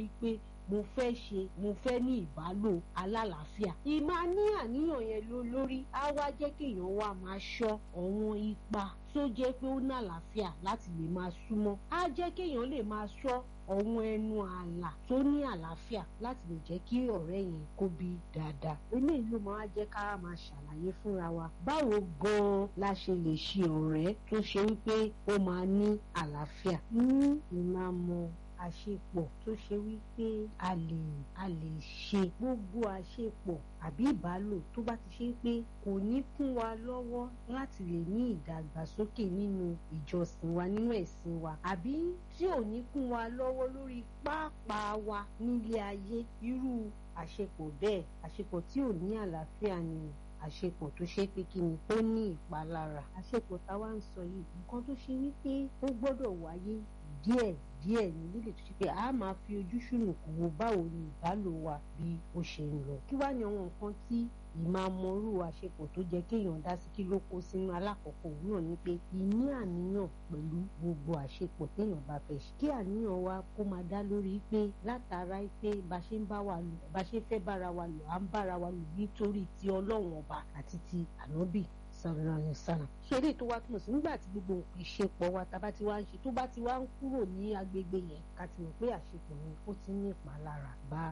pé mo fẹ́ ṣe mo fẹ́ ní ìbálò alálàáfíà ìmáa ní àníyàn yẹn ló lórí á wá jẹ́ kéèyàn wá máa ṣọ́ ọ̀wọ́n ipa tó jẹ́ pé ó ní àlàáfíà láti lè máa súnmọ́ á jẹ́ kéèyàn lè máa ṣọ́ ọ̀wọ́n ẹnu ààlà tó ní àlàáfíà láti lè jẹ́ kí ọ̀rẹ́ yẹn kó bí dáadáa eléyìí ló máa jẹ́ ká máa ṣàlàyé fúnra wa báwo gan-an la ṣe lè ṣe ọ̀rẹ́ tó ṣe wípé ó máa ní àlàáfíà ní ìmáàmọ̀ àṣepọ̀ tó ṣe wípé a lè a lè ṣe gbogbo àṣepọ̀ àbí ìbálò tó bá ti ṣe pé kò ní kún wa lọ́wọ́ láti lè ní ìdàgbàsókè nínú ìjọsìn wa nínú ẹ̀sìn wa àbí tí ò ní kún wa lọ́wọ́ lórí pàápàá wa nílé ayé irú àṣepọ̀ bẹ́ẹ̀ àṣepọ̀ tí ò ní àlàáfíà ni àṣepọ̀ tó ṣe pé kí ni ó ní ìpalára àṣepọ̀ táwa ń sọ yìí nǹkan tó ṣe wípé ó gbọ́dọ̀ wáyé díẹ̀ díẹ̀ ní lílè tó ṣe pé a máa fi ojú ṣùnùkùn wo báwo ni ìbálò wa bí ó ṣe ń lọ kí wá ní àwọn nǹkan tí ìmàmọ́rú àṣepọ̀ tó jẹ́ kéèyàn dá sí kí ló kó sínú alákọ̀ọ́kọ́ òun náà ni pé ìní àníyàn pẹ̀lú gbogbo àṣepọ̀ téèyàn bá fẹ́ ṣe kí àníyàn wa kó máa dá lórí pé látara pé bá ṣe ń bá wa lò bá ṣe fẹ́ bára wa lò à ń bára wa lò nítorí ti ọlọ́run ọba àti ti ànábì sọ̀rọ̀ yẹn sọ̀rọ̀. ṣé eléyìí tó wá túmọ̀ sí nígbà tí gbogbo ìṣepọ̀ wa tá a bá ti wá ń ṣe tó bá ti wá ń kúrò ní agbègbè yẹn ká ti mọ̀ pé àṣepọ̀ yẹn ó ti ní ìpalára bá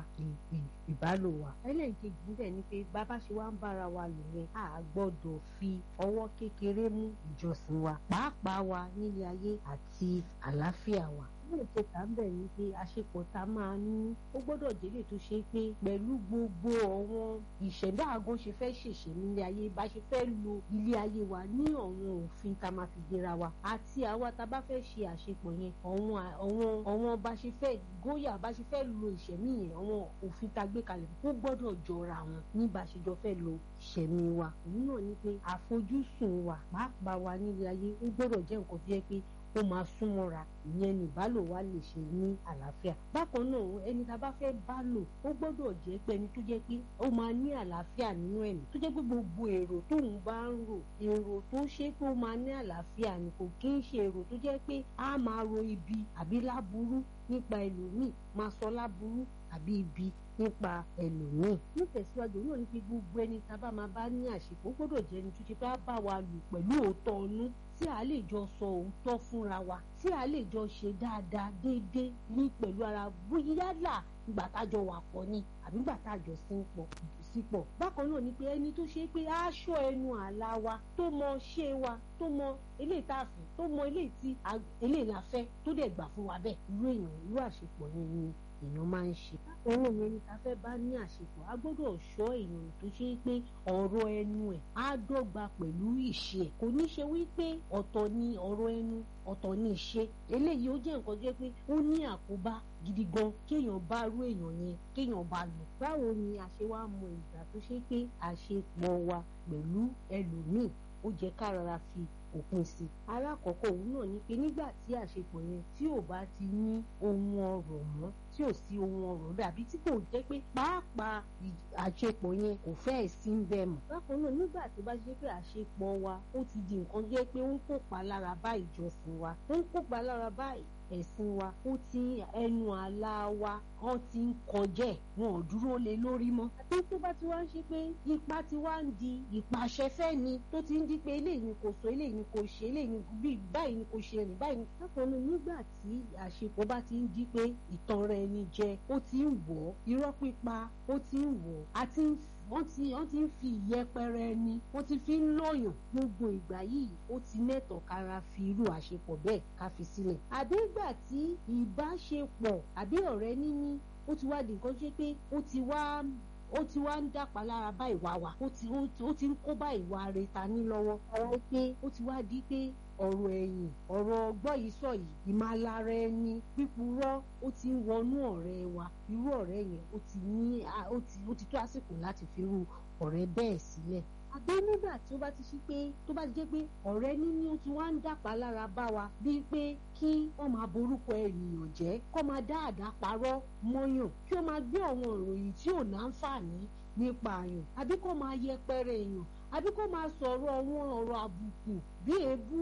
ìbálò wa. ẹlẹ́ǹkejì níbẹ̀ ni pé bàbá ṣe wá ń bára wa lò yẹn a gbọ́dọ̀ fi ọwọ́ kékeré mú ìjọsìn wa pàápàá wa nílé ayé àti àlàáfíà wa ilé ìkẹta ń bẹ̀ ni pé àṣepọ̀ tá a máa ní ó gbọ́dọ̀ délé tó ṣe pé pẹ̀lú gbogbo àwọn ìṣẹ̀dá àgọ́ ṣe fẹ́ ṣèṣe nílé ayé bá ṣe fẹ́ lo ilé ayé wa ní àwọn òfin tá a máa fi gbéra wa àti àwa tá a bá fẹ́ ṣe àṣepọ̀ yẹn àwọn àwọn bá ṣe fẹ́ góyà bá ṣe fẹ́ lo ìṣẹ̀mí yẹn àwọn òfin tá a gbé kalẹ̀ ó gbọ́dọ̀ jọra wọn ní bá ṣe jọ fẹ́ lo ìṣẹ̀mí wa òun náà ni pé àfojúsùn wa pàápàá wa nílé ayé ó gbọ́dọ̀ jẹ́ nǹkan tó yẹ pé ó máa súnmọ́ra ìyẹn ní ìbálò wa lè ṣe ní àlàáfíà bákan náà ẹni tá a bá fẹ́ bá lò ó gbọ́dọ̀ jẹ́ pé ẹni tó jẹ́ pé ó máa ní àlàáfíà nínú ẹ̀mí tó jẹ́ pé gbogbo èrò tóun bá ń rò èrò tó ṣe pé ó máa ní àlàáfíà ni kò kí ń ṣe èrò tó jẹ́ pé a máa ro ibi àbí láburú nípa ẹlòmíì máa sọ láburú àbí ibi nípa ẹlòmíì nítẹ̀síwájú náà ní pé gbogbo ẹni tá a bá máa bá ní àṣepọ̀ ó gbọ́dọ̀ jẹ́ ẹni tó ṣe pé á bá wa lò pẹ̀lú òótọ́ ọnú tí a lè jọ sọ òótọ́ fúnra wa tí a lè jọ ṣe dáadáa déédéé ní pẹ̀lú ara yálà ìgbà tájọ wà pọ̀ ni àbí ìgbà tájọ sí ń pọ̀ sípọ̀ bákan náà ni pé ẹni tó ṣe pé aṣọ ẹnu àlá wa tó mọ ṣé wa tó mọ eléyìí tá a fẹ́ tó mọ eléyìí tí eléyìí la fẹ́ tó dẹ̀ gbà fún wa bẹ́ẹ̀ irú èèyàn irú àṣepọ̀ yẹn ni èèyàn máa ń ṣe. òun yẹn ni ká fẹ́ bá ní àṣepọ̀ a gbọ́dọ̀ ṣọ́ èèyàn tó ṣe pé ọ̀rọ̀ ẹnu ẹ̀ á dọ́gba pẹ̀lú ìṣe ẹ̀ kò ní ṣe wípé ọ̀tọ̀ ni ọ̀rọ̀ ẹnu ọ̀tọ̀ ni ìṣe eléyìí ó jẹ́ nǹkan jẹ́ pé ó ní àkóbá gidi gan kéèyàn bá rú èèyàn yẹn kéèyàn bá lò. báwo ni a ṣe wá mọ ìgbà tó ṣe pé àṣepọ̀ wa pẹ̀lú ẹlòmíì ó jẹ́ ká rárá fi òpin sí i. alákọ̀ọ́kọ́ òun náà ni pé nígbà tí àṣepọ̀ yẹn tí ò bá ti ní ohun ọ̀rọ̀ mọ́ tí ò sí ohun ọ̀rọ̀ rẹ̀ àbí tí kò jẹ́ pé pàápàá àṣepọ̀ yẹn kò fẹ́ẹ̀ sí ń bẹ̀ mọ́. bákan náà nígbà tó bá ṣe pé àṣepọ̀ wa ó ti di nǹkan jẹ́ pé ó ń kópa lára bá ìjọsìn wa ó ń kópa lára bá ẹ̀sìn wa ó ti ẹnu àlá wa wọ́n ti ń kọjẹ́ wọn ò dúró lé lórí mọ́. àti tó bá ti wá ń ṣe pé ipa ti wá ń di ìpàṣẹfẹ́ ni tó ti ń di pé eléyìí ni kò sọ eléyìí ni kò ṣe eléyìí ni bí báyìí ni kò ṣe rìn báyìí ni. bákan náà nígbà tí àṣepọ̀ bá ti ń di pé ìtàn rẹ̀ ni jẹ ó ti ń wọ̀ irọ́ pípa ó ti ń wọ̀ àti ń wọ́n ti wọ́n ti ń fi ìyẹpẹrẹ ẹni wọ́n ti fi ń lọ́yàn gbogbo ìgbà yìí ó ti mẹ́tọ̀ kára fi irú àṣepọ̀ bẹ́ẹ̀ ká fi sílẹ̀. àbí ìgbà tí ìbáṣepọ̀ àbí ọ̀rẹ́ níní ó ti wá di nǹkan ṣe pé ó ti wá ó ti wá ń dàpá lára bá ìwà wa ó ti ó ti ń kó bá ìwà rẹ̀ ta ní lọ́wọ́ ọ̀rọ̀ pé ó ti wá di pé ọ̀rọ̀ ẹ̀yìn ọ̀rọ̀ ọgbọ́n yìí sọ yìí ìmálára ẹni pípurọ́ ó ti ń wọnú ọ̀rẹ́ wa irú ọ̀rẹ́ yẹn ó ti ní ó ti tó àsìkò láti fi irú ọ̀rẹ́ bẹ́ẹ̀ sílẹ̀ àbí nígbà tí ó bá ti ṣí pé tó bá ti jẹ́ pé ọ̀rẹ́ níní ó ti wá ń dàpá lára bá wa bíi pé kí wọ́n máa borúkọ ènìyàn jẹ́ kó máa dá àdá parọ́ mọ́yàn kí ó máa gbé àwọn ìròyìn tí ò náǹfààní nípa àyàn àbí kó máa yẹpẹrẹ èèyàn àbí kó máa sọ̀rọ̀ àwọn ọ̀rọ̀ àbùkù bí èébú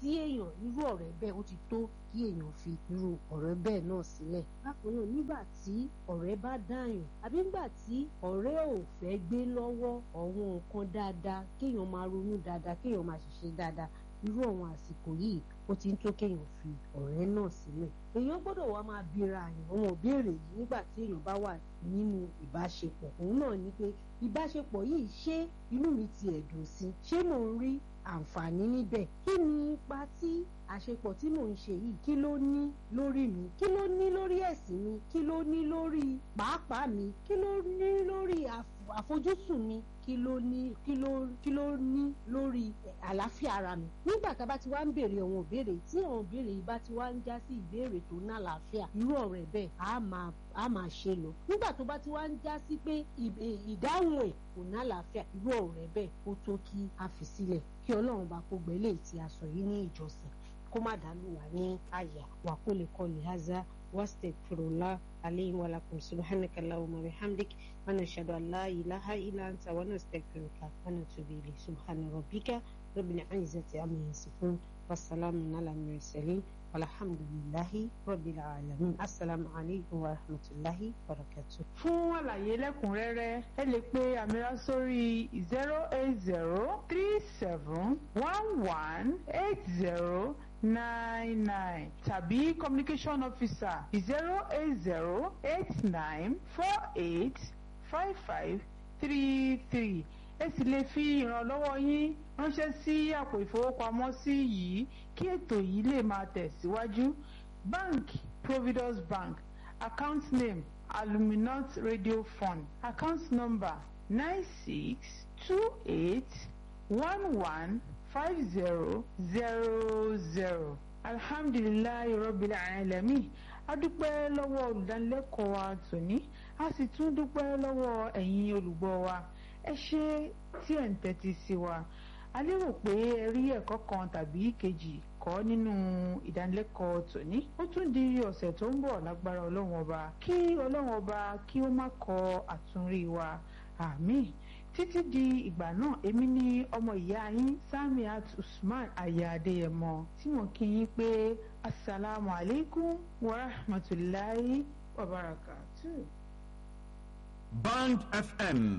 tí èèyàn irú ọ̀rẹ́ bẹ́ẹ̀ ó ti tó kí èèyàn fi irú ọ̀rẹ́ bẹ́ẹ̀ náà sílẹ̀ bákan náà nígbà tí ọ̀rẹ́ bá dáyàn àbí nígbà tí ọ̀rẹ́ ò fẹ́ gbé lọ́wọ́ ọ̀wọ́n nǹkan dáadáa kéèyàn máa ronú dáadáa kéèyàn máa ṣiṣẹ́ dáadáa irú àwọn àsìkò yìí ó ti ń tó kéèyàn fi ọ̀rẹ́ náà sílẹ̀ èèyàn gbọ́dọ̀ wá máa bira àyàn àwọn ìbéèrè yìí nígbà tí èèyàn bá wà nínú ìbáṣepọ̀ òun náà ni pé ìbáṣepọ̀ yìí ṣé inú mi ti ẹ̀dùn sí ṣé mò ń rí àǹfààní níbẹ̀ kí ni ipa tí àṣepọ̀ tí mò ń ṣe yìí kí ló ní lórí mi kí ló ní lórí ẹ̀sìn mi kí ló ní lórí pàápàá mi kí ló ní lórí àfojúsùn mi kí ló ní kí ló kí ló ní lórí àlàáfíà ara mi nígbà tá a bá ti wá ń béèrè àwọn ìbéèrè tí àwọn ìbéèrè yìí bá ti wá ń já sí ìbéèrè tó ná àlàáfíà irú ọ̀rẹ́ bẹ́ẹ̀ á máa á máa ṣe lọ nígbà tó bá ti wá ń já sí pé ìdáhùn ẹ̀ kò ná àlàáfíà irú ọ̀rẹ́ bẹ́ẹ̀ ó tó kí a fi sílẹ̀ kí ọlọ́run bá kó gbẹ́lẹ̀ tí a sọ yìí ní ìjọsìn kó má dàlú wà ní àyà wà kó lè kọ́ lè haza wastaghfirullah alayhi wa lakum subhanaka allahumma wa bihamdik wa nashhadu an la ilaha illa anta wa nastaghfiruka wa natubu ilayk subhana rabbika rabbil izzati amma yasifun wassalamun ala mursalin walhamdulillahi rabbil alamin assalamu alaykum wa rahmatullahi wa barakatuh. fún àlàyé lẹ́kùnrẹ́rẹ́ ẹ lè pe àmìrà sórí zero eight zero three seven one one eight zero nine nine tàbí communication officer zero eight zero eight nine four eight five five three three ẹ sì lè fi ìrànlọ́wọ́ yín ránṣẹ́ sí àpò ìfowópamọ́sí yìí kí ètò yìí lè máa tẹ̀síwájú bank providus bank account name aluminant radio fund account number nine six two eight one one five zero zero zero alhamdulilayi rabbil alamin a dúpẹ́ lọ́wọ́ olùdánilẹ́kọ̀ọ́ wa tòní a sì tún dúpẹ́ lọ́wọ́ ẹ̀yin olùgbọ́ wa ẹ ṣe tí ẹ̀ ń tẹ́tí sí wa a lérò pé ẹ rí ẹ̀kọ́ kan tàbí kejì kọ́ nínú ìdánilẹ́kọ̀ọ́ tòní ó tún di ọ̀sẹ̀ tó ń bọ̀ lágbára ọlọ́run ọba kí ọlọ́run ọba kí ó má kọ àtúnrí wa àmín títí di ìgbà náà èmi ní ọmọ ìyá yín Samiat Usman aya Adéyẹmọ tí mo kí yín pé asalaamu alaykum wa rahmatulahi wa barakatuh. Band FM